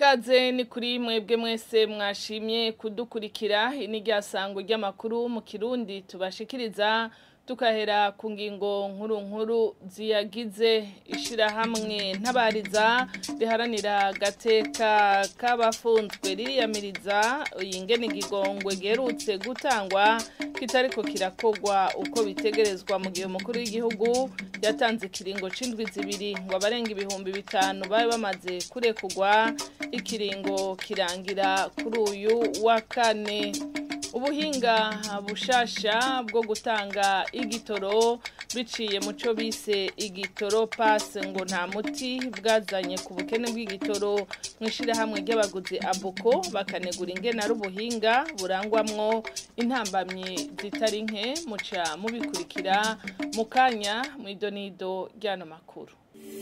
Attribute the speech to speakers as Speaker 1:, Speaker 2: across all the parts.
Speaker 1: ikaze ni kuri mwebwe mwese mwashimye kudukurikira ini ryasango ry'amakuru mu kirundi tubashikiriza tukahera ku ngingo nkuru nkuru ziyagize ishirahamwe ntabariza riharanira agateka k'abafunzwe ririyamiriza ingene igigongwe giherutse gutangwa kitariko kirakogwa uko bitegerezwa mu gihe umukuru w'igihugu yatanze ikiringo c'indwi zibiri ngo abarenga ibihumbi bitanu babe bamaze kurekugwa ikiringo kirangira kuri uyu wa kane ubuhinga bushasha bwo gutanga igitoro biciye mu cyo bise igitoro pasi ngo nta muti bwazanye ku bukene bw'igitoro mu ishyirahamwe ry'abaguzi abuko bakanegura ingena ari ubuhinga burangwamwo intambamyi zitari nke muca mubikurikira mu kanya mu idonido ry'ano makuru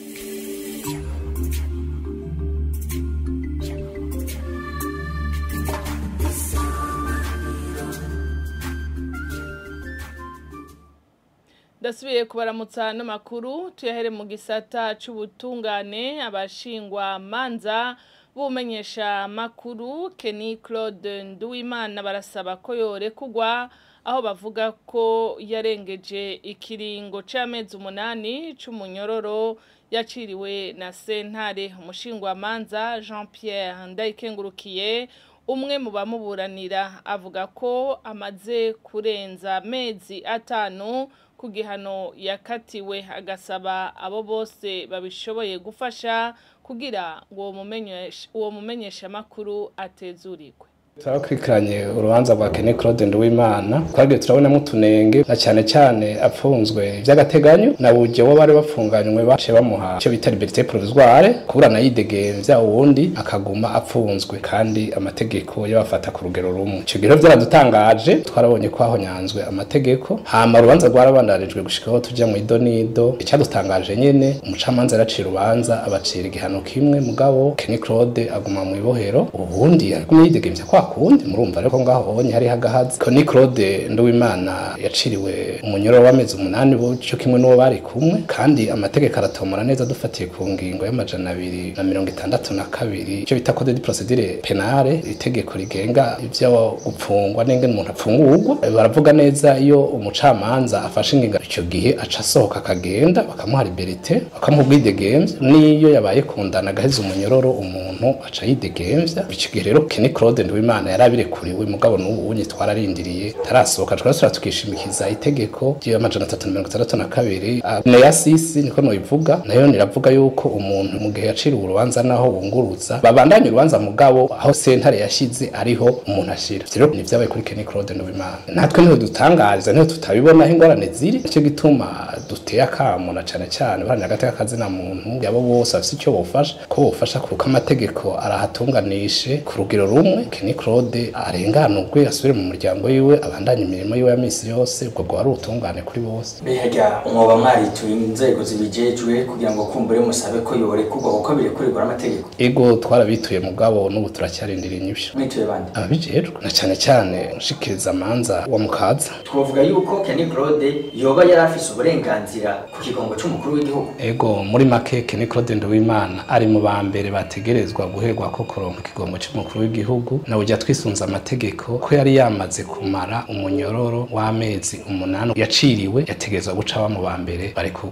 Speaker 1: ndasubiye kubaramutsa n'amakuru tuyahere mu gisata c'ubutungane abashingwa manza bumenyesha makuru Kenny Claude Nduwimana barasaba ko yorekugwa aho bavuga ko yarengeje ikiringo c'amezi umunani c'umunyororo yaciriwe na sentare umushingwa manza Jean Pierre Ndayikengurukiye umwe mu bamuburanira avuga ko amaze kurenza amezi atanu ku gihano yakatiwe agasaba abo bose babishoboye gufasha kugira ngo uwo mumenyesha amakuru atezurirwe
Speaker 2: turakurikiranye urubanza rwa Kenny Claude Nduwimana twagiye turabonamo utunenge na cyane cyane apfunzwe by'agateganyo na buryo wo bari bapfunganywe bace bamuha icyo bita liberté provisoire kuburana yidegemvya uwundi akaguma apfunzwe kandi amategeko yabafata ku rugero rumwe icyo gihe byaradutangaje twarabonye ko hahonyanzwe amategeko hama urubanza rwarabandarijwe gushikaho tujya mu idonido icyadutangaje nyene umucamanza yaracira urubanza abacira igihano kimwe mugabo Kenny Claude aguma mu ibohero ubundi aguma yidegemvya kwa kundi murumva ariko ngaho honye hari hagahazi Connie Claude Nduwimana yaciriwe umunyoro w'amezi umunani bo cyo kimwe n'uwo bari kumwe kandi amategeko aratomora neza dufatiye ku ngingo y'amajana abiri na mirongo itandatu na kabiri icyo bita code de procedure penale itegeko rigenga ivyo gupfungwa n'ingene umuntu apfungurwa baravuga neza iyo umucamanza afashe ingingo icyo gihe aca asohoka akagenda bakamuha liberté bakamuha ubwidegemvya n'iyo yabaye kundana agaheza umunyororo umuntu aca yidegemvya icyo gihe rero Kenny Claude Nduwimana imana yarabirekuriwe mugabo n'ubu unye twararindiriye tarasohoka twasura tukishimikiza itegeko ry'amajana atatu na mirongo itandatu na kabiri neya sisi niko noyivuga nayo niravuga yuko umuntu mu gihe yaciriwe urubanza naho wungurutsa babandanya urubanza mugabo aho sentare yashize ariho umuntu ashira rero ni vyabaye kuri Kenny Claude Nduwimana natwe niho dutangariza niho tutabibona aho ingorane ziri nicyo gituma duteye akamo na cane cane baharanira agateka kazina muntu yabo bose bafise icyo bofasha ko bofasha kuko amategeko arahatunganishe ku rugero rumwe Kenny Claude arenganurwe asubire mu muryango wiwe abandanye imirimo yiwe ya misi yose ubwo bwo ari utungane kuri bose
Speaker 3: mbega umwoba mwarituye inzego zibijejwe kugira ngo kumbure musabe ko yorekurwa kuko birekurirwa n'amategeko
Speaker 2: ego twarabituye mugabo n'ubu turacyarindira inyishu
Speaker 3: mwituye bande
Speaker 2: ababijejwe na cyane cyane nshikiriza amanza wa mukaza
Speaker 3: twavuga yuko Kenny Claude yoba yari afise uburenganzira ku kigongo c'umukuru w'igihugu
Speaker 2: ego muri make Kenny Claude Nduwimana ari mu ba mbere bategerezwa guherwa ko kuronka ikigongo c'umukuru w'igihugu na burya twisunze amategeko ko yari yamaze kumara umunyororo w'amezi umunani yaciriwe yategerezwa guca aba mu ba mbere bari ku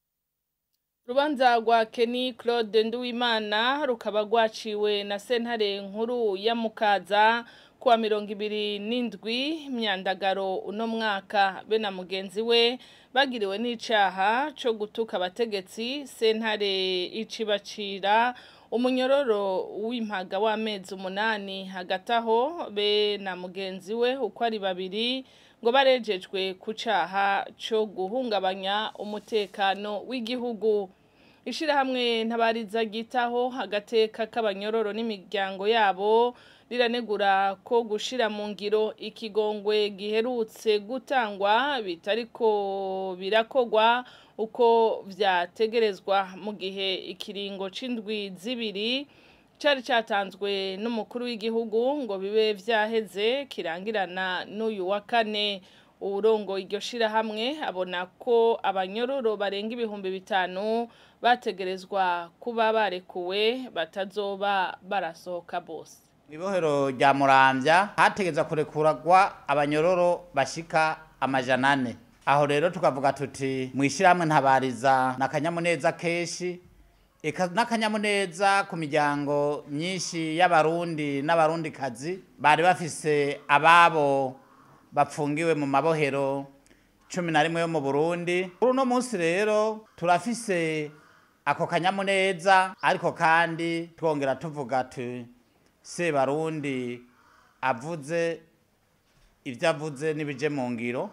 Speaker 1: Rubanza rwa Kenny Claude Nduwimana rukaba rwaciwe na sentare nkuru ya Mukaza kuwa mirongo ibiri n'indwi myandagaro uno mwaka be na mugenzi we bagiriwe n'icaha co gutuka abategetsi sentare icibacira umunyororo w'impaga w'amezi umunani hagati aho be na mugenzi we uko ari babiri ngo barejejwe ku caha co guhungabanya umutekano w'igihugu ishirahamwe ntabariza gitaho agateka k'abanyororo n'imiryango yabo riranegura ko gushira mu ngiro ikigongwe giherutse gutangwa bitariko birakogwa uko vyategerezwa mu gihe ikiringo c'indwi zibiri cari catanzwe n'umukuru w'igihugu ngo bibe vyaheze kirangirana n'uyu wa kane uwurongo iryo shirahamwe abona ko abanyororo barenga ibihumbi bitanu bategerezwa kuba barekuwe batazoba barasohoka bose
Speaker 4: Ibohero rya Muramvya hategeza kurekuragwa abanyororo bashika amajana ane. Aho rero tukavuga tuti mwishirahamwe ntabariza nakanyamuneza keshi eka n'akanyamuneza ku miryango myinshi y'abarundi n'abarundi kazi bari bafise ababo bapfungiwe mu mabohero cumi na rimwe yo mu Burundi. Kuri uno munsi rero turafise ako kanyamuneza ariko kandi twongera tuvuga tuti sebarundi avuze ibyo avuze n'ibije mu ngiro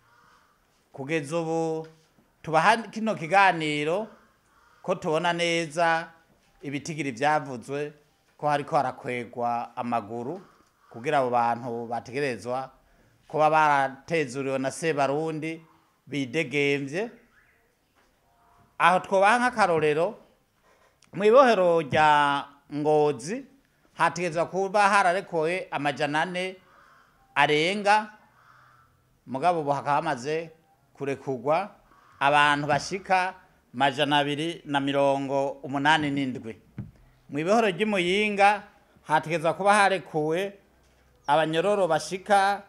Speaker 4: kugeza ubu tubaha kino kiganiro ko tubona neza ibitigiri byavuzwe ko hariko harakwegwa amaguru kugira abo bantu bategerezwa kuba baratezuriwe na sebarundi bidegemvye aho twobaha nk'akarorero mu ibohero rya ngozi hategezwa kuba hararekowe amajana ane arenga mugabo ubu hakaba hamaze kurekurwa abantu bashika majana abiri na mirongo umunani n'indwi mu ibohoro ry'imuyinga hategezwa kuba harekuwe abanyororo bashika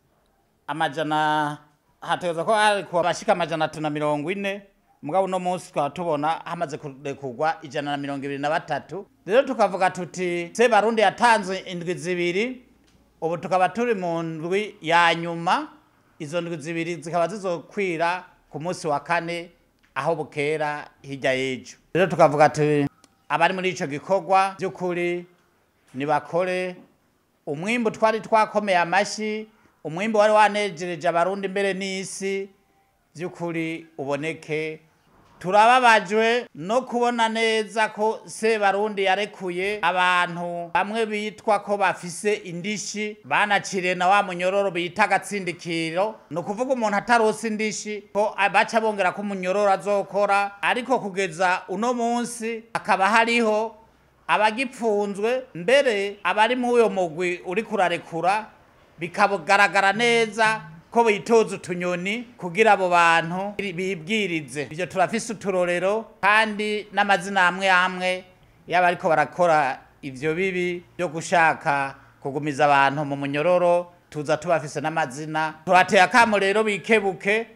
Speaker 4: amajana hategezwa kuba harekuwe abashika amajana atatu na mirongo ine mugabo uno munsi twaba tubona hamaze kurekurwa ijana na mirongo ibiri na batatu rero tukavuga tuti se barundi yatanze indwi zibiri ubu tukaba turi mu ndwi ya nyuma izo ndwi zibiri zikaba zizokwira ku munsi wa kane aho bukera hirya y'ejo rero tukavuga tuti abari muri ico gikorwa by'ukuri nibakore umwimbu twari twakomeye amashi umwimbu wari wanejereje abarundi mbere n'isi by'ukuri uboneke turababajwe no kubona neza ko sebarundi yarekuye abantu bamwe bitwa ko bafise indishi banaciriye na wa munyororo bita agatsindikiro ni ukuvuga umuntu atarose indishi ko baca bongera ko umunyororo azokora ariko kugeza uno munsi hakaba hariho abagipfunzwe mbere abari muri uyo mugwi uri kurarekura bikagaragara neza ko bitoza utunyoni kugira abo bantu bibwirize ibyo turafise uturorero kandi n'amazina amwe amwe yaba ariko barakora ivyo bibi byo gushaka kugumiza abantu mu munyororo tuza tubafise n'amazina turateye akamo rero bikebuke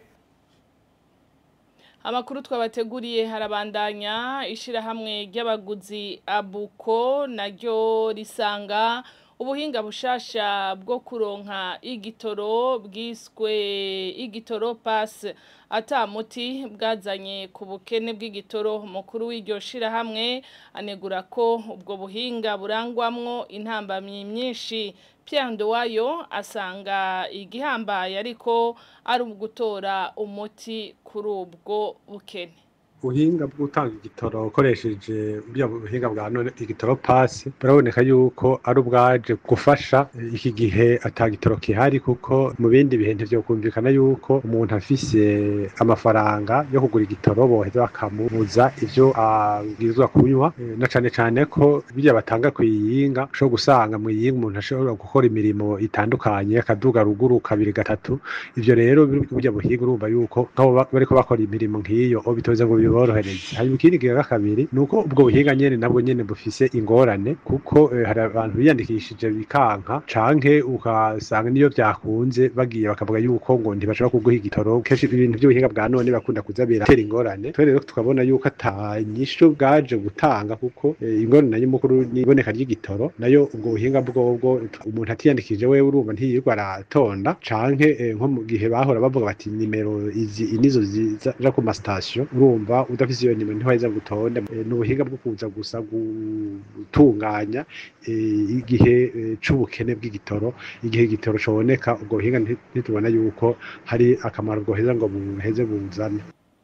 Speaker 1: amakuru twabateguriye harabandanya ishirahamwe ry'abaguzi abuko naryo risanga ubuhinga bushasha bwo kuronka igitoro bwiswe igitoro pass ata muti bwazanye ku bukene bw'igitoro mukuru w'iryo shirahamwe anegura ko ubwo buhinga burangwamwo intambamyi myinshi Pierre Ndowayo asanga igihambaye ariko ari ugutora umuti kuri ubwo bukene
Speaker 5: ubuhinga bwo gutanga igitoro ukoresheje buriya buhinga bwa none igitoro pasi buraboneka yuko ari ubwaje gufasha iki gihe ata gitoro kihari kuko mu bindi bihe ntivyokumvikana yuko umuntu afise amafaranga yo kugura igitoro boheza bakamubuza ivyo abwirizwa kunywa na cane cane ko birya batanga kw'iyinga ushobora gusanga mw'iyinga umuntu ashobora gukora imirimo itandukanye akaduga ruguru kabiri gatatu ivyo rero burya buhinga urumva yuko nk'abo bariko bakora imirimo nk'iyo bitoze ngo biborohereze hanyuma ikindi kigaga kabiri ni uko ubwo buhinga nyene nabwo nyene bufise ingorane kuko eh, hari abantu biyandikishije bikanka canke ugasanga niyo vyakunze bagiye bakavuga yuko ngo ntibashobora kuguha igitoro kenshi ibintu by'ubuhinga bwa none bakunda kuza biratera ingorane twe rero tukabona yuko ata nyishu bwaje gutanga kuko eh, ingorane nayo mukuru ni iboneka ry'igitoro nayo ubwo buhinga bwobwo umuntu atiyandikishije wewe urumva ntiyirirwa aratonda canke eh, nko mu gihe bahora bavuga bati nimero izi nizo ziza ku masitasiyo urumva udafise iyo nimero ntiwaheza gutonda Eh, ni ubuhinga bwo kuza gusa gutunganya eh, igihe eh, c'ubukene bw'igitoro igihe igitoro coboneka ubwo buhinga nti- ntitubona yuko hari akamaro bwoheza ngo buheze buzane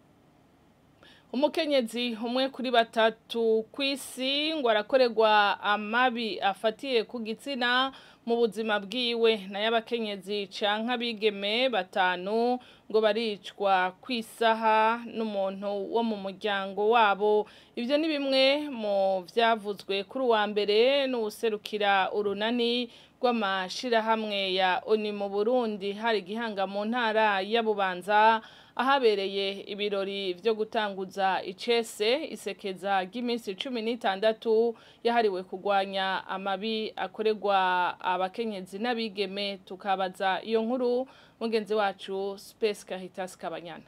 Speaker 1: umukenyezi umwe kuri batatu ku isi ngo arakorerwa amabi afatiye ku gitsina mu buzima bwiwe nayo abakenyezi canke abigeme batanu ngo baricwa ku isaha n'umuntu wo mu muryango wabo ivyo ni bimwe mu vyavuzwe kuri uwa mbere n'uwuserukira urunani rw'amashirahamwe ya oni mu burundi hari igihanga mu ntara ya bubanza ahabereye ibirori vyo gutanguza icese isekeza ry'iminsi cumi n'itandatu yahariwe kurwanya amabi akorerwa abakenyezi n'abigeme tukabaza iyo nkuru mugenzi wacu space kahitas kabanyana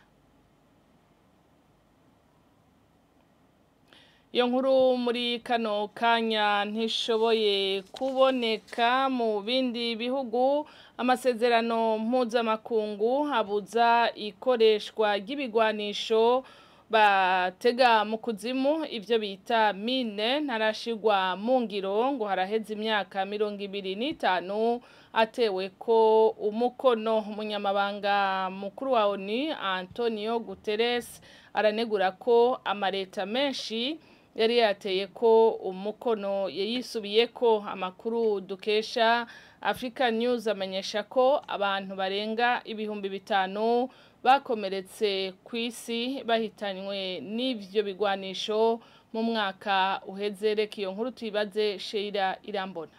Speaker 1: iyo nkuru muri kano kanya ntishoboye kuboneka mu bindi bihugu amasezerano mpuzamakungu abuza ikoreshwa ry'ibigwanisho batega mu kuzimu ibyo bita mine ntarashigwa mu ngiro ngo haraheze imyaka mirongo ibiri n'itanu atewe ko umukono umunyamabanga mukuru wa oni antonio guterres aranegura ko amaleta menshi yari yateye ko umukono yayisubiye ko amakuru dukesha Africa News amenyesha ko abantu barenga ibihumbi bitanu bakomeretse ku isi bahitanywe n'ivyo bigwanisho mu mwaka uheze reka iyo nkuru tuyibaze Sheila Irambona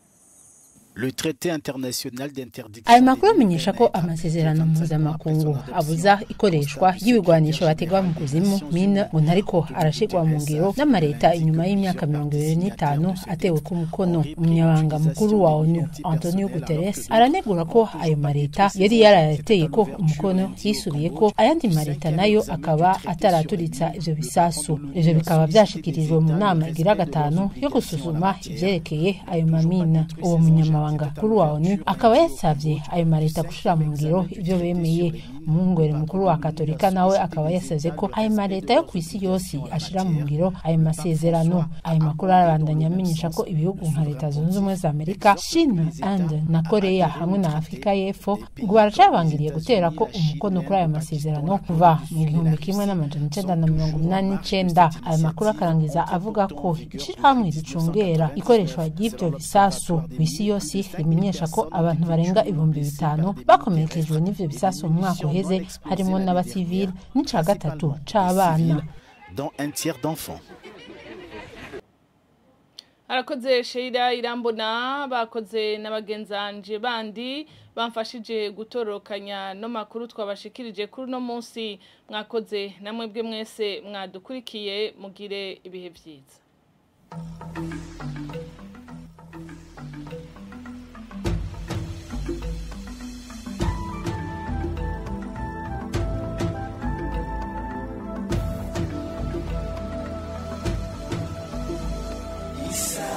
Speaker 6: Le traité international d'interdiction
Speaker 7: ayo makuru amenyesha ko amasezerano mpuzamakungu abuza ikoreshwa ry'ibigwanisho bategwa mu kuzimu mine ngo ntariko arashigwa mu ngiro n'amareta inyuma y'imyaka mirongo ibiri n'itanu atewe ku mukono umunyabanga mukuru wa onu antonio guterres aranegura ko ayo mareta yari yarayateye ko umukono yisubiye ko ayandi mareta nayo akaba ataraturitsa ivyo bisasu ivyo bikaba vyashikirijwe mu nama igira gatanu yo gusuzuma ivyerekeye ayo mamina uwo munyamabanga kuri wa onu akaba yasavye ayo mareta gushira mu ngiro ivyo bemeye umwungere mukuru wa katolika nawe akaba yasavye ko ayo mareta yo ku isi yose ashira mu ngiro ayo masezerano ayo makuru arabandanya amenyesha ko ibihugu nka leta zunze ubumwe za amerika china inde na korea hamwe na afurika y'epfo ngo baracabangiriye gutera ko umukono kuri ayo masezerano kuva mu gihumbi kimwe n'amajana icenda na mirongo umunani n'icenda ayo makuru akarangiza avuga ko ishirahamwe ricungera ikoreshwa ry'ivyo bisasu ku isi yose rimenyesha ko abantu barenga ibihumbi bitanu bakomerekejwe n'ivyo bisasu mu mwaka uheze harimo n'abasivili n'ica gatatu c'abana
Speaker 6: dont un tiers d'enfants.
Speaker 1: arakoze Sheila irambona bakoze na bagenzanje bandi bamfashije gutorokanya no makuru twabashikirije kuri no munsi mwakoze namwe bwe mwese mwadukurikiye mugire ibihe byiza
Speaker 8: Isa